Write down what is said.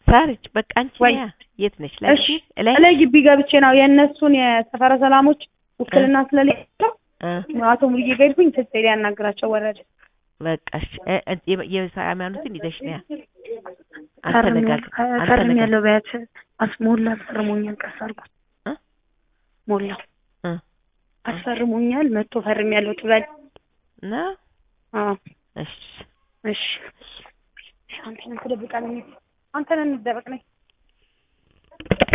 ሳርች በቃ አንቺ ወይ ነያ የት ነሽ? ላይ እሺ ላይ እላይ ግቢ ገብቼ ነው የእነሱን የሰፈረ ሰላሞች ውክልና ስለሌለው እ አቶ ሙሉዬ ጋር ሄድኩኝ ስልክ ሊያናግራቸው ወረደ። በቃ እሺ እ እ የ- የሃይማኖትን ይዘሽ ነያ ፈርም አንተነጋገር ፈርም አንተነጋገር ያለው በያት አስሞላ አስፈርሞኛል። ቀስ አድርጎት እ ሞላ እ አስፈርሞኛል። መጥቶ ፈርም ያለው ትበል። እና አዎ እሺ እሺ አንተን ትደብቃለህ። አንተን እንደበቅ ነኝ